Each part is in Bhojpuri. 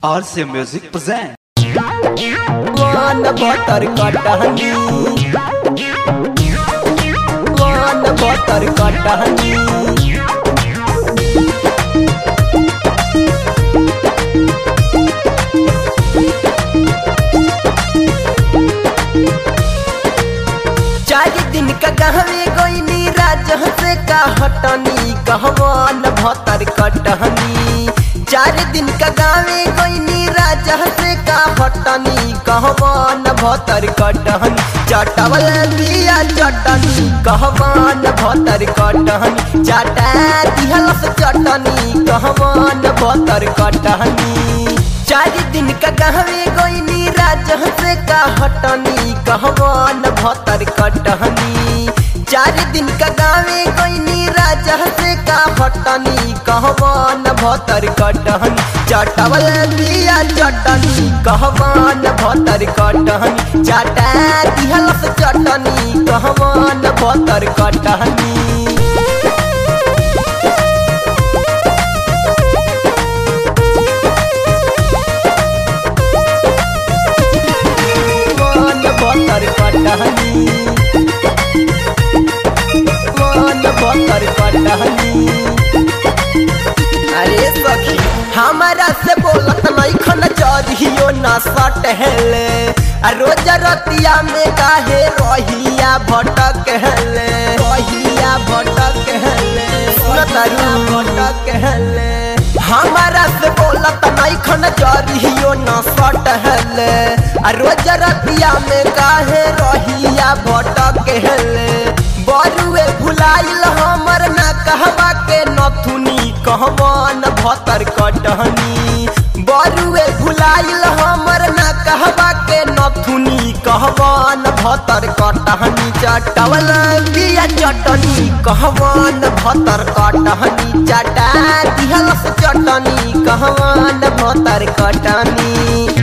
RC Music present. वन बटर कटहनी वन बटर कटहनी चार दिन का गहवे गोइनी राजह से का हटनी कहवान भतर कटहनी चार दिन का गावे गोइनी राजह से का हटनी कहवान भतर कटहनी चटवल दिया चटनी कहवान भतर कटहनी चाटा दिहलस चटनी कहवान भतर कटहनी चार दिन का गहवे गोइनी राजह से का हटनी कहवान भतर कटहनी चार दिन का गावे गोइनी राजह से का हटनी कहवान भतर कटहनी चटवल दिया चटनी कहवान भतर कटहनी चाटा दिहलस चटनी कहवान भतर कटहनी वन बतर कटहनी वन बतर कटहनी अरे सखी हमारा से बोलत नहीं खन चढ़ियो ना सटहले आ रोज रतिया में काहे रहिया भटक हेले रहिया भटक हेले सुनतरू भटक हेले हमारा से बोलत नहीं खन चढ़ियो ना सटहले आ रोज रतिया में काहे रहिया भटक हेले बरुए भुलाइल हमर ना कहवा के नथुनी कहवान भतर कटहनी बरुए भुलाइल हमर ना कहवा के नथुनी कहवान भतर कटहनी चटवल बिया चटनी कहवान भतर कटहनी चटा दिहलस चटनी कहवान भतर कटनी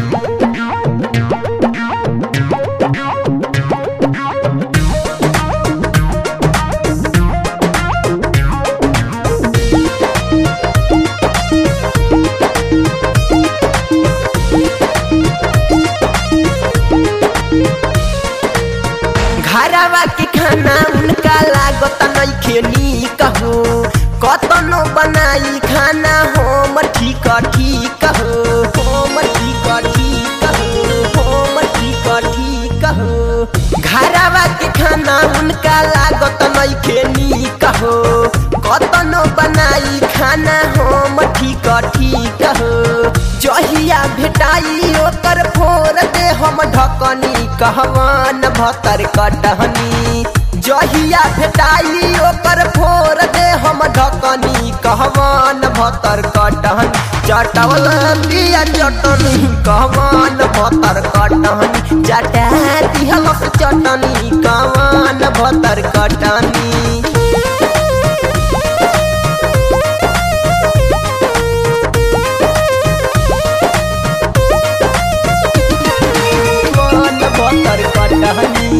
घरवा के खाना उनका लागत नइखे नीक हो कतनो बनाई खाना हम ठीक ठीक हो हम ठीक ठीक हो हम ठीक ठीक हो घरवा के खाना उनका लागत नइखे नीक हो कतनो बनाई खाना हम ठीक ठीक हो जहिया भेटाई ओकर फोर दे हम ढकनी कहवान भतर कटहनी जहिया भेटाई ओकर फोर दे हम ढकनी कहवान भतर कटहनी चटवल दिया चटनी कहवान भतर कटहनी चटा दिहलस चटनी कहवान भतर कटनी वन बतर कटहनी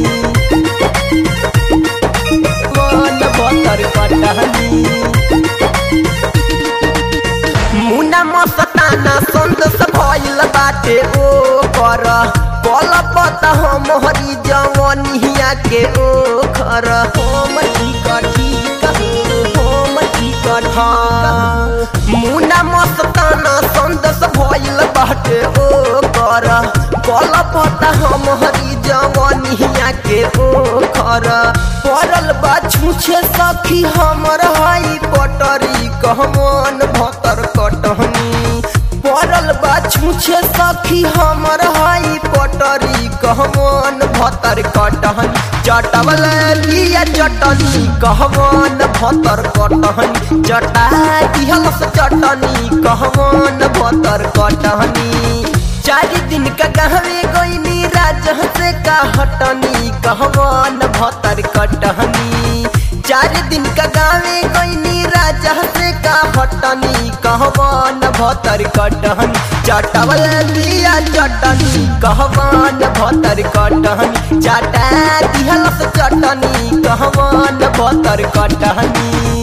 वन बतर कटहनी मुना मस्ताना संतोष भइल बाटे ओ कर कल पत हम हरी जवनिया के ओ खर हम ठीक ठीक हम ठीक ठीक मुना मस्ताना संतोष भइल बाटे ओ कर कल पत हम हरी जवनिया के ओ खर पड़ल बा छूछे सखी हमर हई पटरी कहमान भतर कटहनी पड़ल बा छूछे सखी हमर हई पटरी कहमान भतर कटहनी चटवल लिया चटनी कहमान भतर कटहनी चटा दिहलस चटनी कहमान भतर कटहनी चार दिन का गहवे गोइनी राजह से का हटनी कहवान भतर कटहनी चार दिन का गावे गोइनी राजह से का हटनी कहवान भतर कटहनी चटवल दिया चटनी कहवान भतर कटहनी चाटा दिहलस चटनी कहवान भतर कटहनी